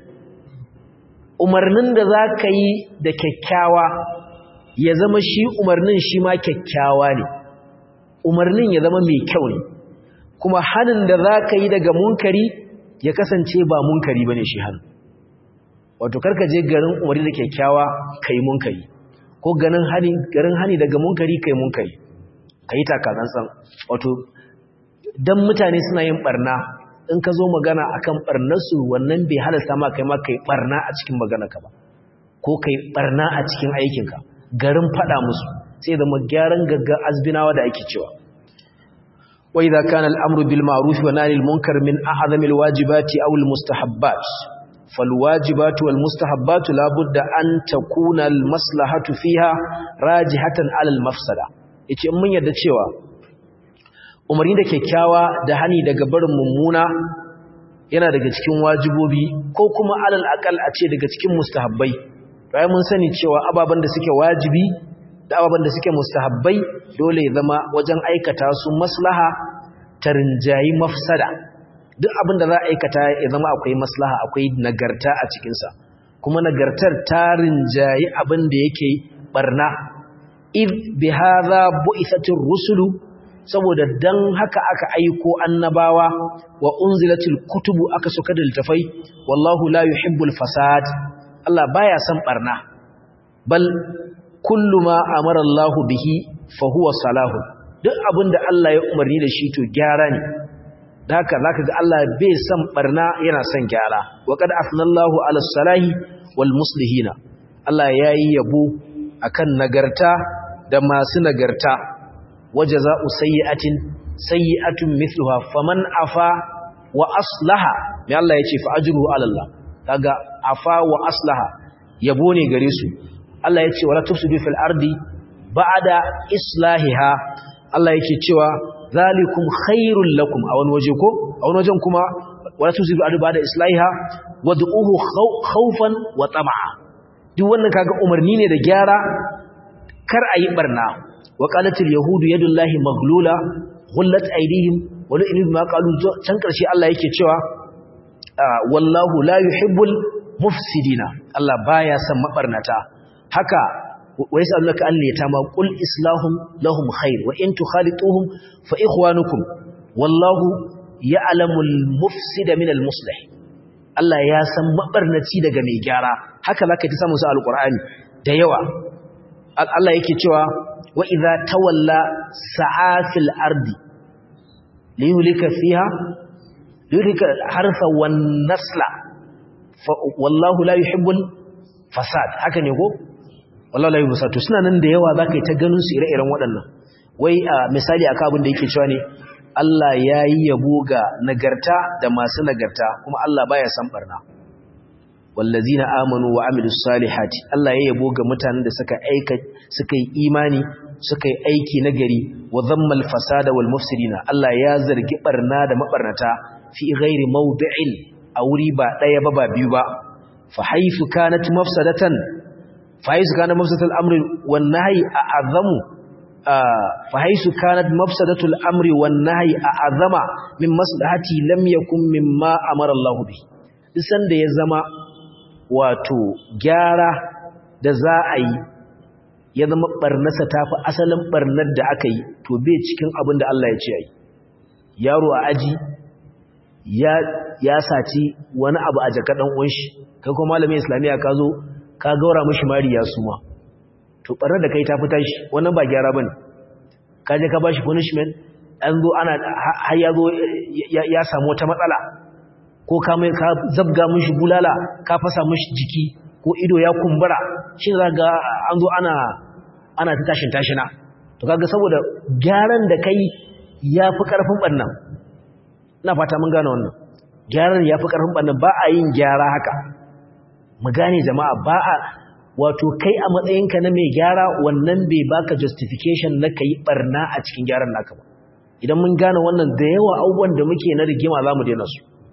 umarnin da zaka yi da kyakkyawa ya zama shi umarnin shi ma kyakkyawa ne umarnin ya zama mai kyau ne kuma hanin da zaka yi daga munkari ya kasance ba munkari bane shi hanin wato karka je garin umarni da kyakkyawa kai munkari ko ganin hani garin hani daga munkari kai munkari kai takatsantsan wato dan mutane suna yin barna in ka zo magana akan barnarsu wannan bai halasta ma kai ma kai barna a cikin maganarka ba ko kai barna a cikin aikinka garin fada musu sai da gyaran gagga azbinawa da ake cewa wa idza kana al-amru bil ma'ruf wa nahy al-munkar min a'zami al-wajibati aw al-mustahabbat fal wajibatu wal mustahabbatu la budda an takuna al-maslahatu fiha rajihatan 'ala al-mafsada yace mun yarda cewa umarni da kyakkyawa da hani daga barin mummuna yana daga cikin wajibobi ko kuma alal akal a ce daga cikin mustahabbai bayan mun sani cewa ababen da suke wajibi da ababen da suke mustahabbai dole ya zama wajen aikata su maslaha ta rinjayi mafsada duk abin da za a aikata ya zama akwai maslaha akwai nagarta a cikinsa kuma nagartar ta rinjayi abin da yake barna id bi hadha bu'ithatir rusulu saboda dan haka aka aiko annabawa wa unzilatil kutubu aka soka da littafai wallahu la yuhibbul fasad Allah baya son barna bal kullu ma amara Allah bihi fa huwa salahu duk abinda Allah ya umarni da shi to gyara ne haka zaka ga Allah bai son barna yana son gyara wa qad afnallahu ala salahi wal muslihina Allah yayi yabo akan nagarta da masu nagarta wajaza'u sayyi'atin sayyi'atun mithluha faman afa wa aslaha me Allah yace fa ajruhu ala Allah kaga afa wa aslaha yabo ne gare su Allah yace wala tufsidu fil ardi ba'da islahiha Allah yake cewa zalikum khairul lakum a wani waje ko a wani wajen kuma wala tufsidu ardi ba'da islahiha wad'uhu khawfan wa tam'a duk wannan kaga umarni ne da gyara kar ayi barna وقالت اليهود يد الله مغلولة غلت أيديهم ولئن ما قالوا can karshe Allah yake cewa wallahu la yuhibbul mufsidina Allah baya son mabarnata haka wa yasalunaka an yatama qul islahum lahum khair wa in tukhalituhum fa ikhwanukum wallahu ya'lamul mufsida minal muslih Allah ya san mabarnaci daga mai gyara haka zaka ta samu su alqur'ani da yawa Allah yake cewa wa idza tawalla sa'afil ardi liyulika fiha liyulika harfa wan nasla wallahu la yuhibbul fasad haka ne ko wallahu la yuhibbul fasad to suna nan da yawa zaka yi ta ganin su ire-iren waɗannan wai misali aka abin da yake cewa ne Allah yayi yabo ga nagarta da masu nagarta kuma Allah baya san barna wallazina amanu wa amilus salihati Allah ya yabo ga mutanen da suka aika suka yi imani suka yi aiki nagari wa dhammal fasada wal mufsidina Allah ya zargi barna da mabarnata fi ghairi mawdi'in a wuri ba daya ba ba biyu ba fa haythu kanat mafsadatan fa haythu kana mafsadatul amri wan nahyi a'azamu fa haythu kanat mafsadatul amri wan nahyi a'azama min maslahati lam yakun mimma amara Allah bi isan da ya zama wato gyara da za a yi ya zama barnasa ta fi asalin barnar da aka yi to bai cikin abin da Allah ya ce yi yaro a aji ya saci wani abu a jaka ɗan ƙunshi kai kuma malamin islamiyya ka zo ka gaura mashi mari ya suma to barnar da kai ta fita shi wannan ba gyara ba ne ka je ka ba shi punishment an zo ana har ya zo ya samu wata matsala ko ka mai ka zabga mishi bulala ka fasa mishi jiki ko ido ya kumbura shi za ga an zo ana ana ta tashin tashina to kaga saboda gyaran da kai yafi karfin bannan ina fata mun gane wannan gyaran yafi karfin bannan ba a yin gyara haka mu gane jama'a ba a wato kai a matsayinka na mai gyara wannan bai baka justification na kai barna a cikin gyaran naka ba idan mun gane wannan da yawa abubuwan da muke na rigima zamu daina su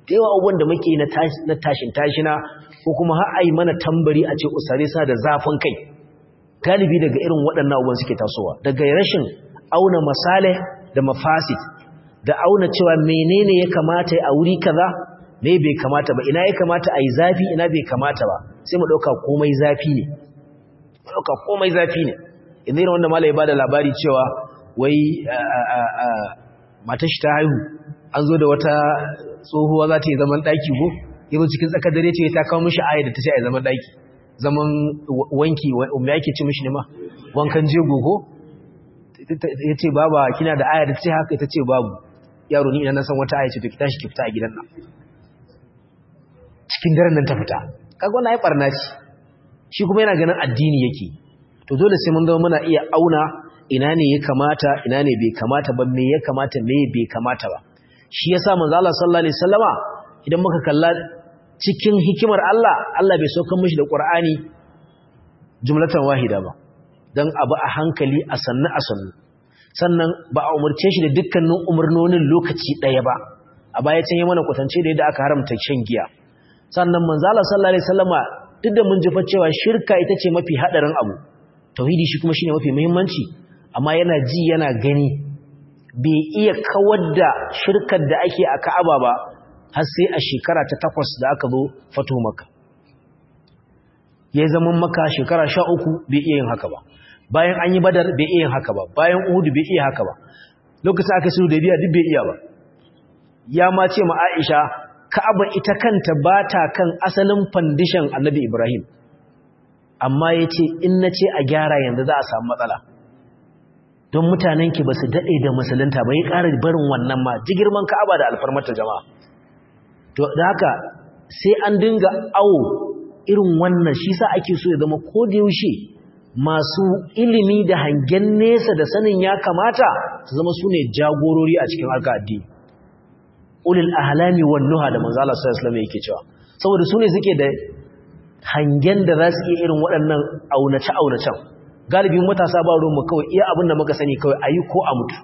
da yawa abubuwan da muke na tashin tashina ko kuma har ai mana tambari a ce usare sa da zafin kai galibi daga irin waɗannan abubuwan suke tasowa daga rashin auna masale da mafasid da auna cewa menene ya kamata a wuri kaza me bai kamata ba ina ya kamata a yi zafi ina bai kamata ba sai mu ɗauka komai zafi ne mu ɗauka komai zafi ne yanzu yana wanda malai ba da labari cewa wai matashi ta haihu an zo da wata tsohuwa za ta yi zaman ɗaki ko yanzu cikin tsakar dare ce ta kawo mishi aya da ta ce a zaman ɗaki zaman wanki wanda yake ci mishi ne ma wankan jego ko ya ce baba kina da aya da ta ce haka ita ce babu yaro ni ina na san wata aya ce to ki tashi ki fita a gidan nan cikin daren nan ta fita kaga wannan ai barna ce shi kuma yana ganin addini yake to dole sai mun zama muna iya auna ina ne ya kamata ina ne bai kamata ba me ya kamata me bai kamata ba shi yasa manzo Allah sallallahu alaihi wasallama idan muka kalla cikin hikimar Allah Allah bai saukar mishi da Qur'ani jumlatan wahida ba dan abu a hankali a sannu a sannu sannan ba a umarce shi da dukkanin umarnonin lokaci ɗaya ba a baya can yi mana kwatance da yadda aka haramta shan giya sannan manzo Allah sallallahu alaihi wasallama duk da mun ji cewa shirka ita ce mafi hadarin abu tauhidi shi kuma shine mafi muhimmanci amma yana ji yana gani bai iya kawar da shirkar da ake a Ka'aba ba har sai a shekara ta takwas da aka zo fato maka ya zama maka shekara sha uku bai iya yin haka ba bayan an yi badar bai iya yin haka ba bayan uhudu bai iya haka ba lokacin aka sulhu da biya duk bai iya ba ya ma ce ma Aisha Ka'aba ita kanta ba ta kan asalin fandishan Annabi Ibrahim amma yace in nace a gyara yanzu za a samu matsala don mutanen ki basu dade da musulunta ba ya ƙara barin wannan ma jigirman Ka'aba da alfarmata jama'a to da haka sai an dinga awo irin wannan shi sa ake so ya zama ko da yaushe masu ilimi da hangen nesa da sanin ya kamata su zama su ne jagorori a cikin harka addini ulil ahlami wan nuha da manzo Allah sallallahu alaihi wasallam yake cewa saboda su ne suke da hangen da za su iya irin waɗannan aunace aunacen galibin matasa ba ruwan mu kawai iya abin da muka sani kawai ayi ko a mutu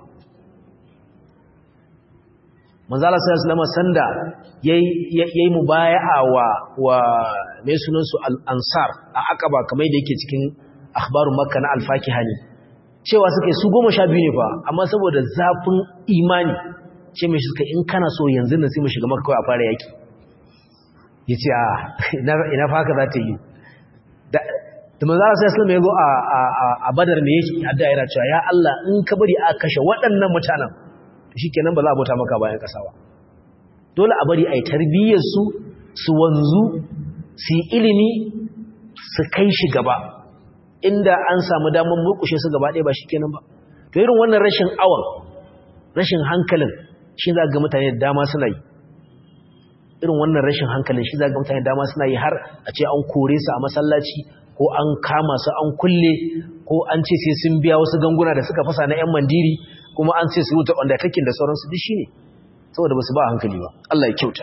manzo Allah sallallahu alaihi wasallam sanda yayi yayi mubaya'a wa wa mai sunan su al-ansar a Aqaba kamar da yake cikin akhbarun Makka na al-Fakihani cewa suka su 12 ne fa amma saboda zafin imani ce mai suka in kana so yanzu nan sai mu shiga Makka kawai a fara yaki yace a ina ina fa haka za ta yi da da manzo Allah sallallahu alaihi wasallam ya zo a a Badar ne yake adda yana cewa ya Allah in ka bari a kashe waɗannan mutanen shikenan ba za a bauta maka bayan kasa ba dole a bari ai tarbiyyar su su wanzu su ilimi su kai shi gaba inda an samu damar murkushe su gaba ɗaya ba shikenan ba to irin wannan rashin awan rashin hankalin shi za ga mutane da dama suna yi irin wannan rashin hankalin shi za ga mutane da dama suna yi har a ce an kore su a masallaci ko an kama su an kulle ko an ce sai sun biya wasu ganguna da suka fasa na 'yan mandiri kuma an ce su rubuta undertaking da sauransu duk shine saboda basu ba hankali ba Allah ya kyauta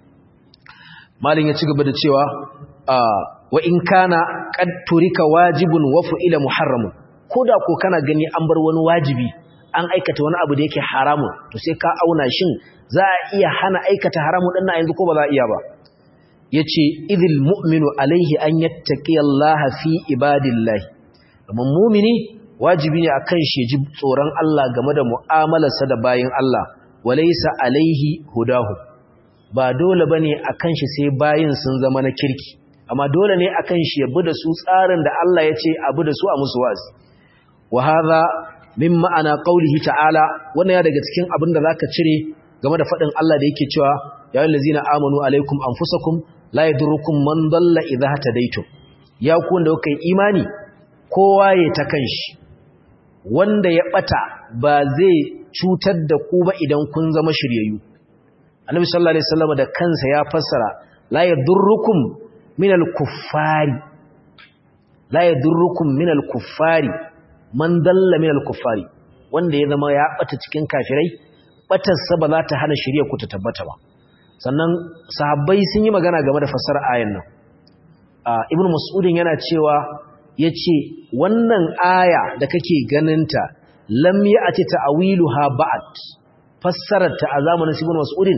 malin ya ci gaba da cewa wa in kana qad turika wajibun wa fu'ila muharramun koda ko kana gani an bar wani wajibi an aikata wani abu da yake haramun to sai ka auna shin za a iya hana aikata haramun din na yanzu ko ba za a iya ba yace idil mu'minu alaihi an yattaqiyallaha fi ibadillahi domin mu'mini wajibi ne akan shi ji tsoron Allah game da mu'amalarsa da bayin Allah walaysa alaihi hudahu ba dole bane akan shi sai bayin sun zama na kirki amma dole ne akan shi ya bi da su tsarin da Allah ya ce a bi da su a musu wazi wa hadha min ma'ana qaulihi ta'ala wannan ya daga cikin abin da zaka cire game da fadin Allah da yake cewa ya allazina amanu alaikum anfusakum la yadurukum man dalla idha hadaytum ya ku wanda kuka yi imani kowa ya ta kanshi wanda ya bata ba zai cutar da ku ba idan kun zama shiryayyu annabi sallallahu alaihi wasallam da kansa ya fassara la yadurrukum minal kuffari la yadurrukum minal kuffari man dalla minal kuffari wanda ya zama ya bata cikin kafirai batarsa ba za ta hana shirya ku ta tabbata ba sannan sahabbai sun yi magana game da fassara ayan nan ibnu mas'udin yana cewa yace wannan aya da kake ganinta lam ya'ti ta'wiluha ba'd fassararta a zamanin ibnu mas'udin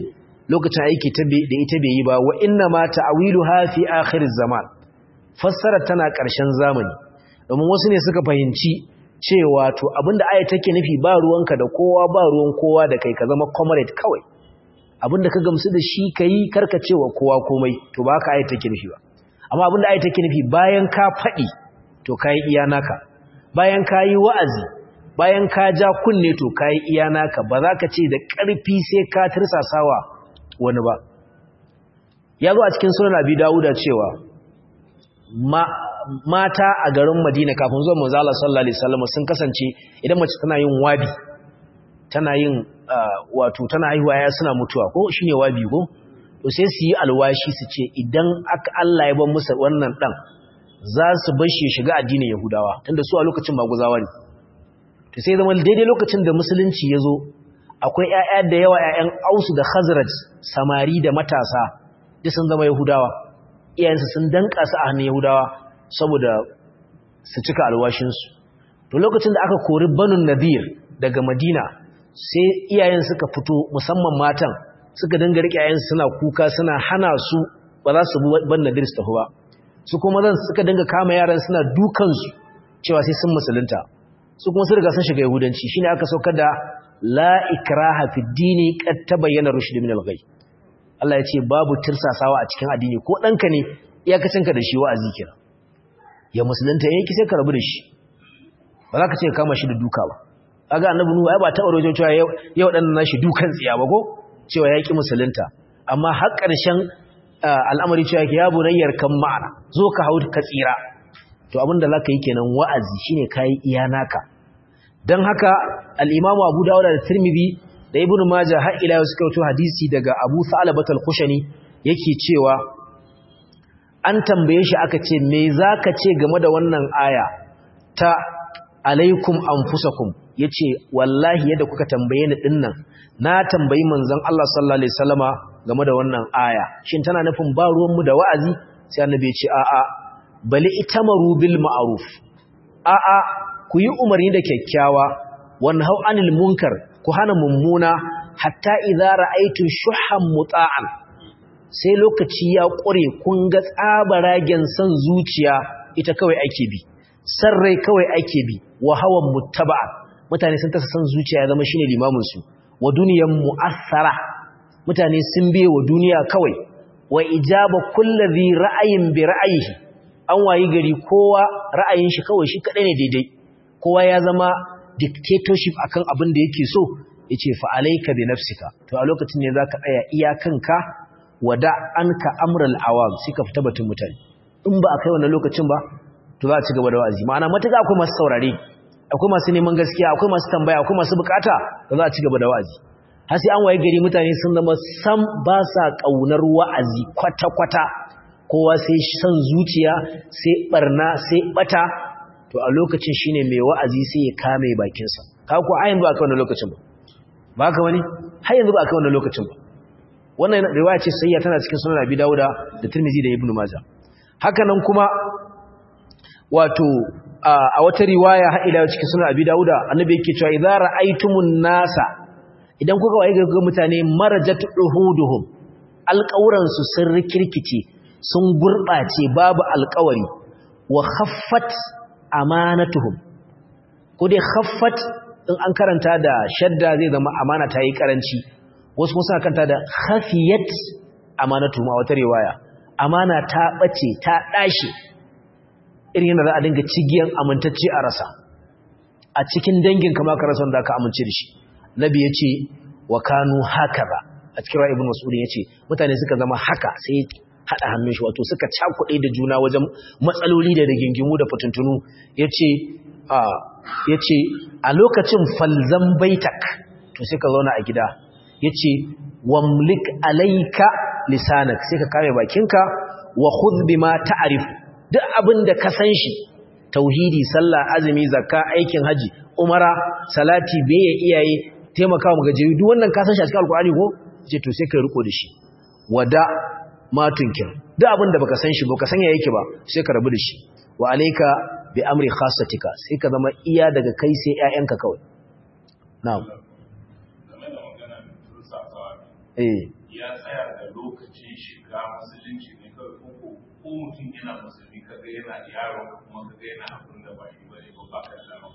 lokacin aiki da ita bai yi ba wa inna ma ta'wiluha fi akhir zaman fassara tana ƙarshen zamani domin wasu ne suka fahimci cewa to abinda aya take nufi ba ruwanka da kowa ba ruwan kowa da kai ka zama comrade kawai abinda ka gamsu da shi kai karkacewa kowa komai to ba ka aya take nufi ba amma abinda aya take nufi bayan ka faɗi to kai iya naka bayan ka yi wa'azi bayan ka ja kunne to kai iya naka ba za ka ce da ƙarfi sai ka tirsasawa wani ba ya zo a cikin sunan abi dawuda cewa mata a garin madina kafin zuwa manzo Allah sallallahu alaihi wasallam sun kasance idan mace tana yin wabi tana yin wato tana haihuwa ya suna mutuwa ko shine wabi ko to sai su yi alwashi su ce idan aka Allah ya bar musu wannan dan za su bar shi shiga addinin yahudawa tunda su a lokacin maguzawa ne to sai zama daidai lokacin da musulunci ya zo akwai ƴaƴa da yawa ƴaƴan Ausu da Khazraj samari da matasa duk sun zama Yahudawa iyayensu sun danka su a hannun Yahudawa saboda su cika alwashin su to lokacin da aka kori Banu Nadir daga Madina sai iyayen suka fito musamman matan suka dinga rike ƴaƴan suna kuka suna hana su ba za su bi Banu Nadir su tafi ba su kuma zan suka dinga kama yaran suna dukan su cewa sai sun musulunta su kuma sun riga sun shiga yahudanci shine aka saukar da la ikraha fi dini qad tabayyana rushd min al-ghay Allah ya ce babu tirsasawa a cikin addini ko danka ne iyakacinka da shi wa'azi kira ya musulunta yake sai ka rabu da shi ba za ka ce kama shi da duka ba kaga annabi nuhu ai ba ta aure cewa yau yau dan nashi dukan tsiya ba ko cewa yaki musulunta amma har ƙarshen al'amari cewa ya bunayyar kan ma'ana zo ka hau ka tsira to abinda za ka yi kenan wa'azi shine ka yi iya naka don haka al'imamu abu dawuda da tirmidhi da ibn majah har ila yau suka wato hadisi daga abu sa'alabat al-kushani yake cewa an tambaye shi aka ce me za ka ce game da wannan aya ta alaikum anfusakum yace wallahi yadda kuka tambaye ni dinnan na tambayi manzon Allah sallallahu alaihi wasallama game da wannan aya shin tana nufin ba ruwan mu da wa'azi sai annabi ya ce a'a bali itamaru bil ma'ruf a'a ku yi umarni da kyakkyawa wanhau anil munkar ku hana mummuna hatta idza ra'aytu shuhan muta'an sai lokaci ya ƙure kun ga tsabaragen san zuciya ita kawai ake bi san rai kawai ake bi wa hawan muttaba'a mutane sun tasa san zuciya ya zama shine limamin su wa duniyan mu'assara mutane sun biye wa duniya kawai wa ijaba kulli ra'ayin bi ra'ayihi an wayi gari kowa ra'ayin shi kawai shi kadai ne daidai kowa ya zama dictatorship akan abin da yake so yace fa alayka bi nafsika to a lokacin ne zaka tsaya iyakanka wada anka amral awam sai ka fita batun mutane in ba akai wannan lokacin ba to za a ci gaba da wa'azi ma'ana matuƙa akwai masu saurare akwai masu neman gaskiya akwai masu tambaya akwai masu bukata da za a ci gaba da wa'azi har sai an waye gari mutane sun zama sam ba sa kaunar wa'azi kwata-kwata kowa sai san zuciya sai barna sai bata to a lokacin shine mai wa'azi sai ya kame bakinsa ka ku a yanzu aka wannan lokacin ba ba ka wani har yanzu ba aka wannan lokacin ba wannan riwaya ce sayya tana cikin sunan Abi Dawuda da Tirmidhi da Ibn Majah haka nan kuma wato a wata riwaya har ila cikin sunan Abi Dawuda annabi yake cewa idza ra'aytumun nasa idan kuka waye ga mutane marajat uhuduhum alƙawuran su sun rikirkice sun gurbace babu alƙawari wa khaffat amanatuhum ko dai khaffat in an karanta da shadda zai zama amana ta yi karanci wasu kuma suna kanta da khafiyat amanatuhum a wata riwaya amana ta bace ta dashi irin yana za a dinga cigiyan amintacce a rasa a cikin dangin kama ka rasa wanda aka amince da shi nabi ya ce wa kanu haka ba a cikin ra ibn mas'ud ya ce mutane suka zama haka sai haɗa hannun shi wato suka cakuɗe da juna wajen matsaloli da rigingimu da fatuntunu ya ce a lokacin falzan baitak to sai ka zauna a gida ya ce wamlik alaika lisanak sai ka kame bakinka wa khudh bima ta'rif duk abin da ka san shi tauhidi sallah azumi zakka aikin haji umara salati beye iyaye taimakawa magajiyu duk wannan ka san shi a cikin alkur'ani ko ce to sai ka riko da shi wada matunkir duk abin da baka san shi baka san ya yake ba sai ka rabu da shi wa alayka bi amri khassatika sai ka zama iya daga kai sai ƴaƴanka kawai na'am eh ya tsaya da lokacin shiga musulunci ne kawai ko ko ko mutum yana musulmi kaga yana yaro kuma kaga yana abin da ba shi bane ba ba ka da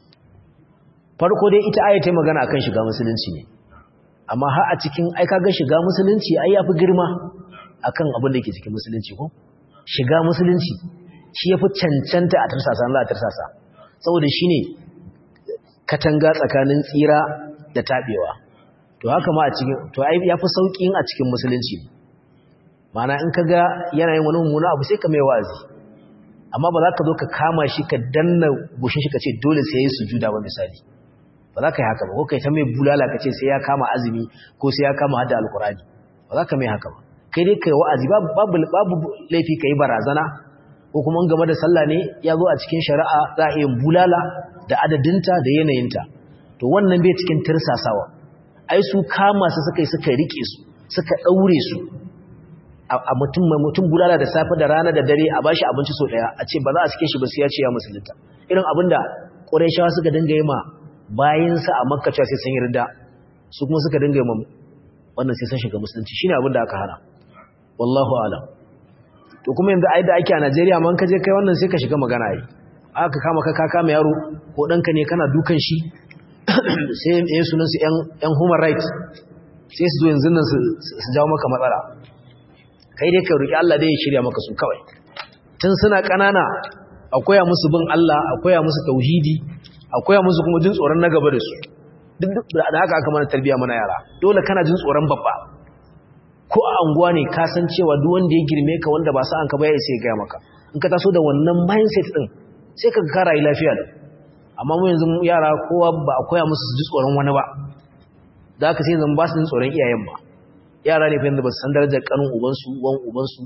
farko dai ita aya ta magana akan shiga musulunci ne amma har a cikin ai kaga shiga musulunci ai yafi girma akan abin da yake cikin musulunci ko shiga musulunci shi yafi cancanta a tarsasa Allah a tarsasa saboda shine katanga tsakanin tsira da tabewa to haka ma a cikin to ai yafi saukin a cikin musulunci ma'ana in kaga yana yin wani mummuna abu sai ka mai wazi amma ba za ka zo ka kama shi ka danna goshin shi ka ce dole sai yayi sujuda ba misali ba za ka yi haka ba ko kai ta mai bulala ka ce sai ya kama azumi ko sai ya kama hada alkurani ba za ka mai haka ba kai dai kai wa'azi babu babu laifi ka yi barazana ko kuma in game da sallah ne ya zo a cikin shari'a za a iya bulala da adadinta da yanayinta to wannan bai cikin tirsasawa ai su kama su suka yi suka rike su suka daure su a mutum mai mutum bulala da safe da rana da dare a bashi abinci so daya a ce ba za a cike shi ba sai ya ce ya musulunta irin abinda Qurayshawa suka dinga yi ma bayinsa a Makka cewa sai sun yarda su kuma suka dinga yi ma wannan sai sun shiga musulunci shine abinda aka hana wallahu alam to kuma yanzu ai da ake a Najeriya man ka je kai wannan sai ka shiga magana ai aka kama ka ka kama yaro ko danka ne kana dukan shi sai eh sunan su yan yan human rights sai su zo yanzu nan su jawo maka matsala kai dai ka roki Allah dai ya shirya maka su kawai tun suna kanana akwai musu bin Allah akwai musu tauhidi akwai musu kuma jin tsoron na gaba da su duk da haka aka mana tarbiya mana yara dole kana jin tsoron babba ko a anguwa ne ka san cewa duk wanda ya girme ka wanda ba sa an ka baya sai ya gaya maka in ka taso da wannan mindset din sai ka ka rayu lafiya da amma mu yanzu yara kowa ba a koya musu su ji tsoron wani ba da haka sai zan ba su jin tsoron iyayen ba yara ne fa yanzu ba su san darajar kanun ubansu wan ubansu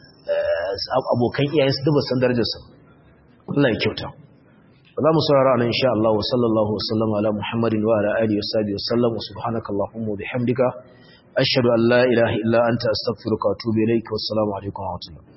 abokan iyayensu duk ba su san darajar su Allah ya kyauta za mu saurara nan insha Allah wa sallallahu wa sallama ala Muhammadin wa ala alihi wa sahbihi wa sallam wa subhanakallahumma wa bihamdika ashhadu an la ilaha illa anta astaghfiruka wa atubu ilayka wassalamu alaikum wa rahmatullahi